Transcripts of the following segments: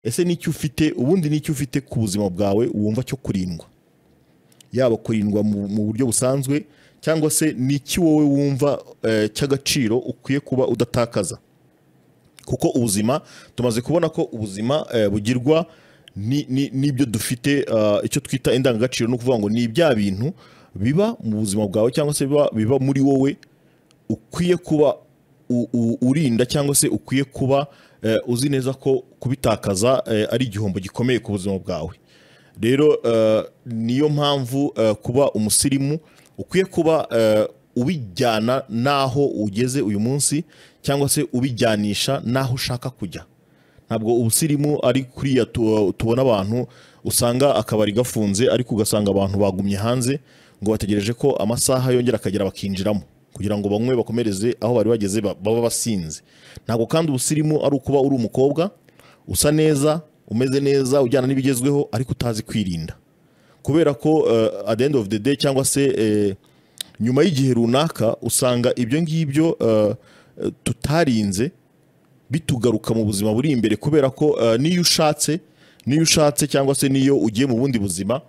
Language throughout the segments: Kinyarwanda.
ese n'icyo ufite ubundi n'icyo ufite ku buzima bwawe wumva cyo kurindwa yaba kurindwa mu mu buryo busanzwe cyangwa se n'iki wowe wumva eh, cy'agaciro ukwiye kuba udatakaza kuko ubuzima tumaze kubona ko ubuzima eh, bugirwa ni- ni- n'ibyo dufite ah, icyo twita indangagaciro ni ukuvuga ngo ni bya bintu biba mu buzima bwawe cyangwa se biba, biba muri wowe ukwiye kuba u- u- urinda cyangwa se ukwiye kuba eh, uzi neza ko kubitakaza eh, ari igihombo gikomeye ku buzima bwawe rero eh, niyo mpamvu eh, kuba umusirimu ukwiye kuba eh, ubijyana n'aho ugeze uyu munsi cyangwa se ubijyanisha n'aho ushaka kujya ntabwo ubusirimu ari kuriya tu- tubona abantu usanga akabari gafunze ariko ugasanga abantu bagumye hanze ngo bategereje ko amasaha yongera akagera bakinjiramo kugira ngo banywe bakomereze aho bari bageze ba- baba basinze ntabwo kandi ubusirimu ari ukuba uri umukobwa usa neza umeze neza ujyana n'ibigezweho ariko utazi kwirinda kubera ko eh, at the end of the day cyangwa se eh, nyuma y'igihe runaka usanga ibyo ngibyo eh, eh, tutarinze bitugaruka mu buzima buri imbere kubera ko eh, n'iyo ushatse n'iyo ushatse cyangwa se n'iyo ugiye mu bundi buzima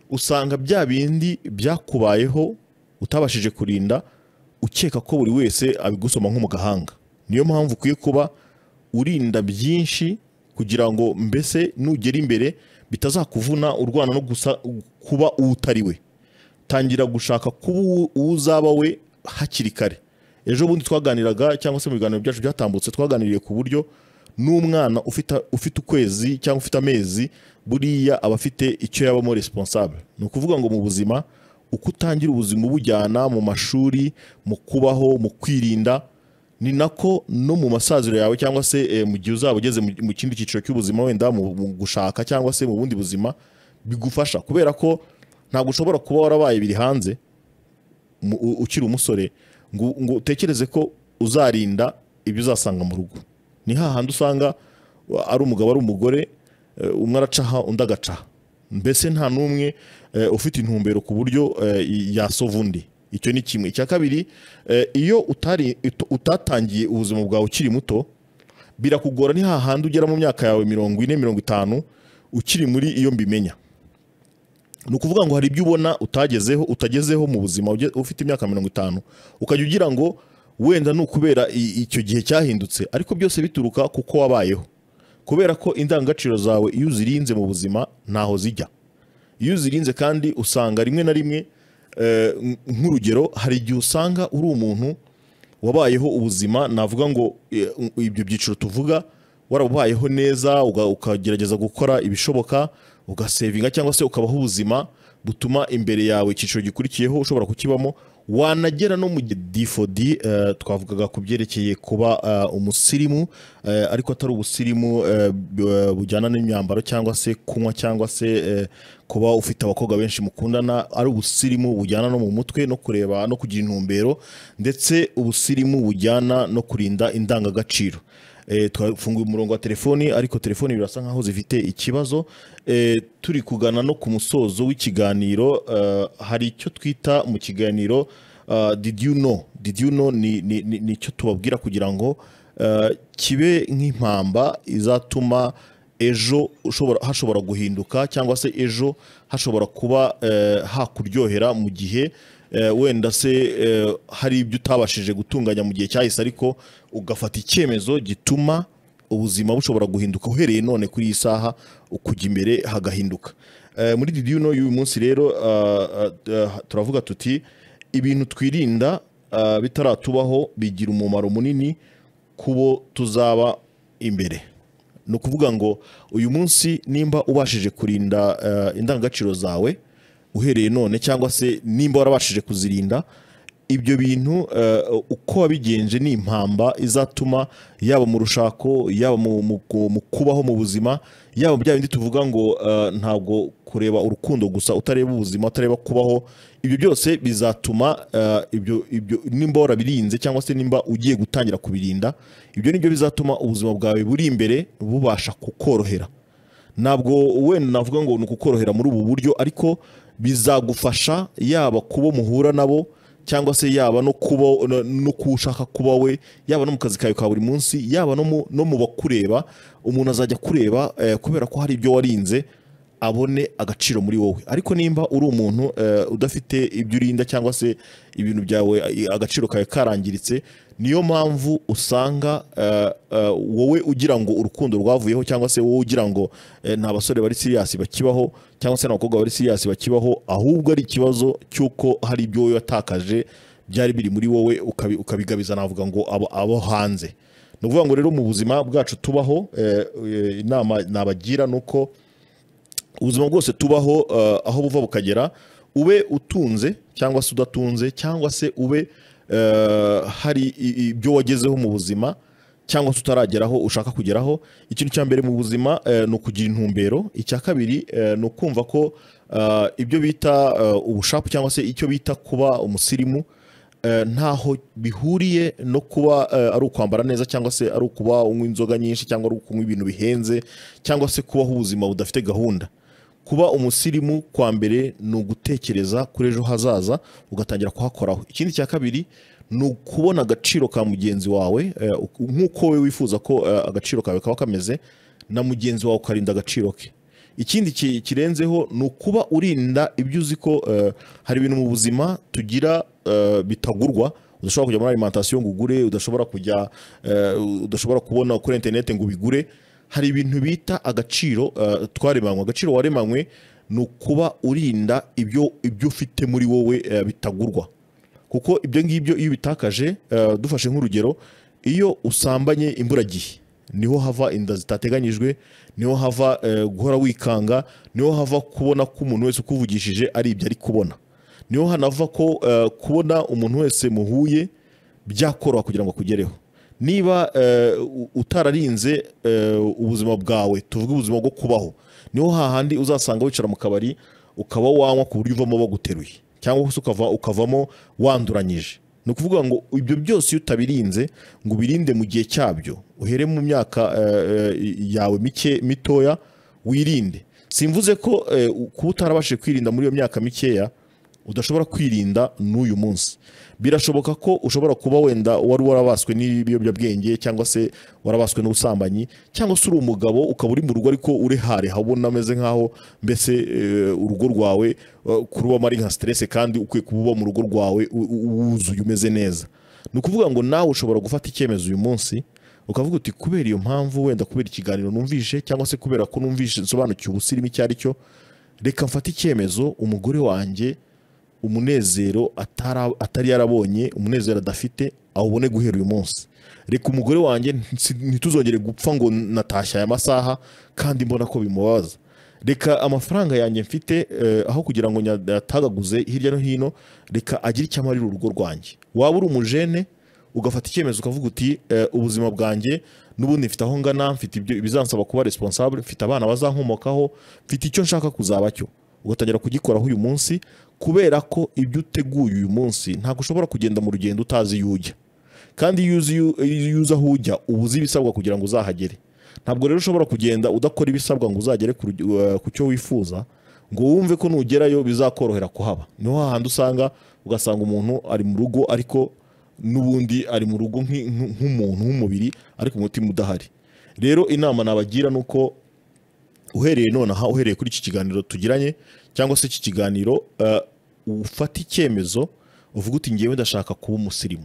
usanga bya bindi byakubayeho utabashije kurinda ukeka ko buri wese abigusoma nko mu gahanga niyo mpamvu ukwiye kuba urinda byinshi kugira ngo mbese nugera imbere bitazakuvuna urwana no gusa kuba uwo utari we tangira gushaka kuba uwo uwo uzaba we hakiri kare ejo bundi twaganiraga cyangwa se mu biganiro byacu byatambutse twaganiriye ku buryo n'umwana ufite ufite ukwezi cyangwa ufite amezi buriya aba afite icyo yabamo responsable ni ukuvuga ngo mu buzima uko utangira ubuzima ubujyana mu mashuri mu kubaho mu kwirinda ni nako no mu masaziro yawe cyangwa se eh, mu gihe uzaba ugeze mu- mu kindi cyiciro cy'ubuzima wenda mu mu gushaka cyangwa se mu bundi buzima bigufasha kubera ko ntabwo ushobora kuba warabaye biri hanze mu- u- ukiri umusore ngo ngo utekereze ko uzarinda ibyo uzasanga mu rugo ni hahandi usanga wa- ari umugabo ari umugore eh, umwe aracaha undi agacaha mbese nta n'umwe eh, ufite intumbero ku buryo eh, yasova undi icyo ni kimwe icya kabiri eh, iyo utari ut- utatangiye ubuzima bwawe ukiri muto birakugora ni hahandi ugera mu myaka yawe mirongo ine mirongo itanu ukiri muri iyo mbimenya ni ukuvuga ngo hari ibyo ubona utagezeho utagezeho mu buzima uge- ufite imyaka mirongo itanu ukajya ugira ngo wenda ni ukubera i- icyo gihe cyahindutse ariko byose bituruka kuko wabayeho kubera ko indangagaciro zawe iyo uzirinze mu buzima ntaho zijya iyo uzirinze kandi usanga rimwe na rimwe eh, nk- nk'urugero hari igihe usanga uri umuntu wabayeho ubuzima navuga ngo eh, ibyo byiciro tuvuga warabayeho neza uga- ukagerageza gukora ibishoboka ugasevinga cyangwa se ukabaho ubuzima butuma imbere yawe icyiciro gikurikiyeho ushobora kukibamo wanagera no mu gihe difodi twavugaga ku byerekeye kuba eh, umusirimu eh, ariko atari ubusirimu eh, bu- eh, bujyana n'imyambaro cyangwa se kunywa cyangwa se eh, kuba ufite abakobwa benshi mukundana ari ubusirimu bujyana no mu mutwe no kureba no kugira intumbero ndetse ubusirimu bujyana no kurinda indangagaciro Eh, twafunguye umurongo wa telefoni ariko telefoni birasa nkaho zifite ikibazo Eh, turi kugana no ku musozo w'ikiganiro eh, hari icyo twita mu kiganiro ah, did you know did you know ni ni- ni- ni icyo tubabwira kugira ngo eh, kibe nk'impamba izatuma ejo ushobora hashobora guhinduka cyangwa se ejo hashobora kuba eh, hakuryohera mu gihe eh, wenda se eh, hari ibyo utabashije gutunganya mu gihe cyahise ariko ugafata icyemezo gituma ubuzima bushobora guhinduka uhereye none kuri iyi saha ukujya imbere hagahinduka Eh, muri didi yuno y'uyu munsi rero ah, ah, ah, turavuga tuti ibintu twirinda ah, bitaratubaho bigira umumaro munini kubo tuzaba imbere ni ukuvuga ngo uyu munsi nimba ubashije kurinda eh, indangagaciro zawe uhereye none cyangwa se nimba warabashije kuzirinda ibyo bintu eh, uko wabigenje ni impamba izatuma yaba mu rushako yaba mu, mu, ku- mu kubaho mu buzima yaba bya bindi tuvuga ngo eh, ntabwo kureba urukundo gusa utareba ubuzima utareba kubaho ibyo byose bizatuma eh, ibyo ibyo nimba warabirinze cyangwa se nimba ugiye gutangira kubirinda ibyo nibyo bizatuma ubuzima bwawe buri imbere bubasha kukorohera ntabwo wenda navuga ngo ni ukukorohera muri ubu buryo ariko bizagufasha yaba ku bo muhura nabo cyangwa se yaba no kuba no- no ku ushaka kuba we yaba no mu kazi kawe ka buri munsi yaba no mu- no mu bakureba umuntu azajya akureba eh, kubera ko hari ibyo warinze abone agaciro muri wowe ariko nimba uri umuntu eh, udafite ibyo urinda cyangwa se ibintu byawe eh, agaciro kawe karangiritse niyo mpamvu usanga eh, eh, wowe ugira ngo urukundo rwavuyeho cyangwa se wowe ugira ngo eh, nta basore bari siriyasi bakibaho cyangwa se nta bakobwa bari siriyasi bakibaho ahubwo ari ikibazo cy'uko hari ibyo wowe watakaje byari biri muri wowe ukabi- ukabigabiza navuga ngo abo, abo hanze ni ukuvuga ngo rero mu buzima bwacu tubaho eh, eh, inama nabagira ni uko ubuzima bwose tubaho eh, aho buva bukagera ube utunze cyangwa se udatunze cyangwa se ube eh, hari i- ibyo wagezeho mu buzima cyangwa se utarageraho ushaka kugeraho ikintu cya mbere mu buzima eh, ni ukugira intumbero icya kabiri eh, ni ukumva ko eh, ibyo bita eh, ubushapu cyangwa se icyo bita kuba umusirimu eh, ntaho bihuriye no kuba eh, ari ukwambara neza cyangwa se ari ukuba unywa inzoga nyinshi cyangwa ari ukunywa ibintu bihenze cyangwa se kubaho ubuzima budafite gahunda kuba umusirimu kwa mbere ni ugutekereza kuri ejo hazaza ugatangira kuhakoraho ikindi cya kabiri ni ukubona agaciro ka mugenzi wawe eh, uku- nk'uko we wifuza ko eh, agaciro kawe kaba kameze na mugenzi wawe ukarinda agaciro ke ikindi ki- kirenzeho ni ukuba urinda ibyo uzi ko eh, hari ibintu mu buzima tugira eh, bitagurwa udashobora kujya muri alimentation ngo ugure udashobora kujya eh, udashobora kubona kuri interineti ngo ubigure hari ibintu bita agaciro eh, twaremanywe agaciro waremanywe ni ukuba urinda ibyo ibyo ufite muri wowe eh, bitagurwa kuko ibyo ngibyo iyo ubitakaje eh, dufashe nk'urugero iyo usambanye imburagihe niho hava inda zitateganyijwe niho hava eh, guhora wikanga niho hava kubona ko umuntu wese ukuvugishije ari ibyo ari kubona niho hanava ko eh, kubona umuntu wese muhuye byakoroha kugira ngo akugereho niba eh, u- utararinze eh, ubuzima bwawe tuvuge ubuzima bwo kubaho niho hahandi uzasanga wicara mu kabari ukaba wanywa ku buryo uvamo baguteruye cyangwa se ukava ukavamo wanduranyije ni ukuvuga ngo ibyo byose iyo utabirinze ngo ubirinde mu gihe cyabyo uhere mu myaka eh, eh, yawe mike mitoya wirinde simvuze ko eh, kuba utarabashije kwirinda muri iyo myaka mikeya udashobora kwirinda n'uyu munsi birashoboka ko ushobora kuba wenda wari warabaswe n'ibiyobyabwenge cyangwa se warabaswe n'ubusambanyi cyangwa se uri umugabo ukaba uri mu rugo ariko urehare habona ameze nk'aho mbese eh, urugo rwawe eh, kurubamo ari nka siterese kandi ukwiye kuba uba mu rugo rwawe u- u- wuzuye umeze neza ni ukuvuga ngo nawe ushobora gufata icyemezo uyu munsi ukavuga uti kubera iyo mpamvu wenda kubera ikiganiro numvise cyangwa se kubera ko numvise nsobanukiwe ubusirimu icyo ari cyo reka mfate icyemezo umugore wanjye umunezero atara- atari yarabonye umunezero adafite awubone guhera uyu munsi reka umugore wanjye nsi- ntituzongere gupfa ngo natashye aya masaha kandi mbona ko bimubabaza reka amafaranga yanjye mfite eh, aho kugira ngo nyatagaguze hirya no hino reka agire icyo amarira urugo rwanjye waba uri umujene ugafata icyemezo ukavuga uti eh, ubuzima bwanjye n'ubundi mfite aho ngana mfite ibyo bizansaba kuba responsable mfite abana bazankomokaho mfite icyo nshaka kuzaba cyo ugatangira kugikoraho uyu munsi kubera ko ibyo uteguye uyu munsi ntabwo ushobora kugenda mu rugendo utazi iyo ujya kandi iyo uzi iyo- iyo uzi aho ujya uba uzi ibisabwa kugira ngo uzahagere ntabwo rero ushobora kugenda udakora ibisabwa ngo uzagere ku rugi- eh, ku cyo wifuza ngo wumve ko nugerayo bizakorohera kuhaba niho hahandi usanga ugasanga umuntu ari mu rugo ariko n'ubundi ari mu rugo nk'i- nk'u- nk'umuntu nk'umubiri ariko umutima udahari rero inama nabagira ni uko uhereye nonaha uhereye kuri iki kiganiro tugiranye cyangwa se iki kiganiro uh, ufate icyemezo uvuga uti ngewe ndashaka kuba umusirimu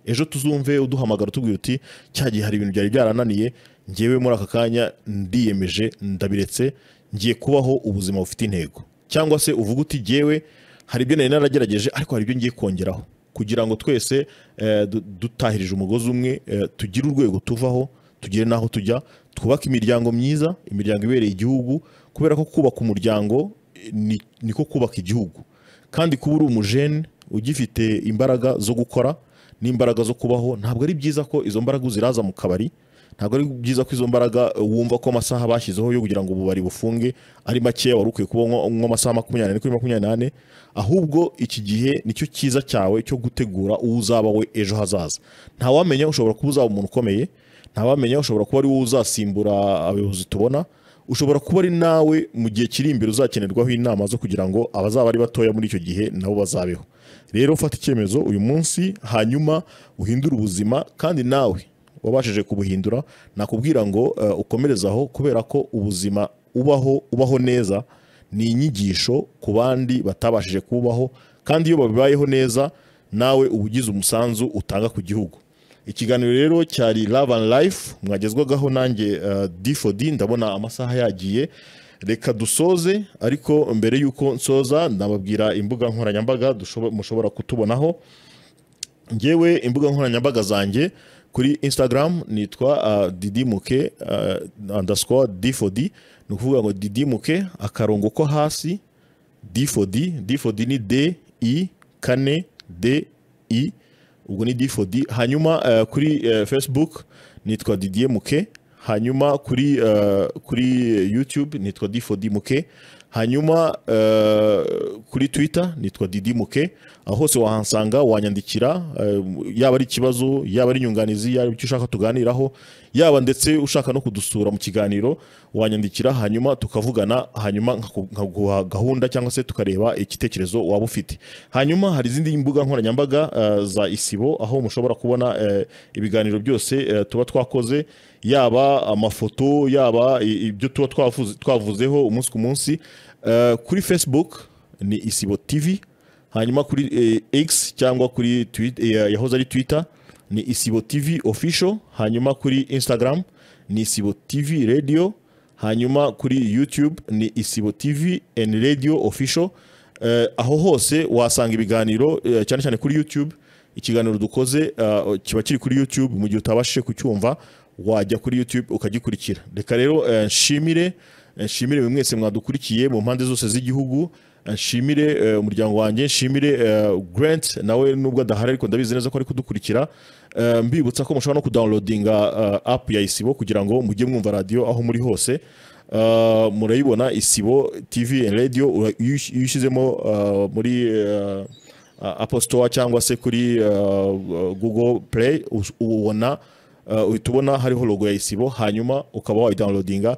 ejo tuzumve uduhamagara utubwira uti cya gihe hari ibintu byari byarananiye ngewe muri aka kanya ndiyemeje ndabiretse ngiye kubaho ubuzima bufite intego cyangwa se uvuga uti ngewe hari ibyo nari naragerageje ariko hari ibyo ngiye kongeraho kugira ngo twese eh, du- dutahirije umugozi umwe eh, tugire urwego tuvaho tugere n'aho tujya twubake imiryango myiza imiryango ibereye igihugu kubera ko kubaka umuryango eh, ni- niko kubaka igihugu kandi kuba uri umujene ugifite imbaraga zo gukora n'imbaraga zo kubaho ntabwo ari byiza ko izo mbaraga uziraza mu kabari ntabwo ari byiza ko izo mbaraga eh, wumva ko amasaha bashyizeho yo kugira ngo ububari bufunge ari makeya wari ukwiye kuba unywa- unywa amasaha makumyabiri n'ane kuri makumyabiri n'ane ahubwo iki gihe nicyo cyiza cyawe cyo gutegura uwo uzaba we ejo hazaza ntawamenya ushobora kuba uzaba umuntu ukomeye ntawamenya ushobora kuba ari wowe uzasimbura abayobozi tubona ushobora kuba ari nawe mu gihe kiri imbere uzakenerwaho inama zo kugira ngo abazaba ari batoya muri icyo gihe nabo bazabeho rero fata icyemezo uyu munsi hanyuma uhindure ubuzima kandi nawe wabashije kubuhindura nakubwira ngo eh, ukomereze aho kubera ko ubuzima ubaho ubaho neza ni inyigisho ku bandi batabashije kubaho kandi iyo babibayeho neza nawe uba ugize umusanzu utanga ku gihugu ikiganiro rero cyari Love and Life mwagezwagaho nanjye uh, D4D ndabona amasaha yagiye reka dusoze ariko mbere y'uko nsoza ndababwira imbuga nkoranyambaga dushobo- mushobora kutubonaho ngewe imbuga nkoranyambaga zanjye kuri instagram nitwa uh, didimuke uh, underscore d4d ni ukuvuga ngo didimuke akarongo ko hasi d4d d4d ni d i kane d i ubwo ni d4d hanyuma eh, kuri eh, facebook nitwa didier muke hanyuma kuri eh, kuri youtube nitwa d4d muke hanyuma eh, kuri twitter nitwa didi muke aho hose wahansanga wanyandikira eh, yaba ari ikibazo yaba ari inyunganizi yaba icyo ushaka tuganiraho yaba ndetse ushaka no kudusura mu kiganiro wanyandikira hanyuma tukavugana hanyuma nkaku- nkaguha gahunda cyangwa se tukareba igitekerezo waba ufite hanyuma hari izindi mbuga nkoranyambaga eh, za isibo aho mushobora kubona eh, ibiganiro byose eh, tuba twakoze yaba amafoto yaba i- ibyo tuba twavuze- twavuzeho umunsi ku munsi Eh, kuri facebook ni isibo tv hanyuma kuri eh, x cyangwa kuri Twi- eh, yahoze ari twitter ni isibo tv official hanyuma kuri instagram ni isibo tv radio hanyuma kuri youtube ni isibo tv and radio official Eh, aho hose wasanga ibiganiro eh, cyane cyane kuri youtube ikiganiro dukoze eh, kiba kiri kuri youtube mu gihe utabashije kucyumva wajya kuri youtube ukagikurikira reka rero eh, nshimire nshimire buri mwese mwadukurikiye mu mpande zose z'igihugu nshimire eh, umuryango wanjye nshimire eh, grant nawe nubwo adahari ariko ndabizi neza ko ari kudukurikira Eh, mbibutsa ko mushobora no kudownloadinga eh, app ya isibo kugira ngo mujye mwumva radiyo aho muri hose Eh, murayibona isibo tv and radio ura- iyo ush- iyo ushyizemo eh, muri eh, Apple Store cyangwa se kuri eh, Google Play us- ubona Uh, uhita ubona hariho logo ya isibo hanyuma ukaba wayidownloadinga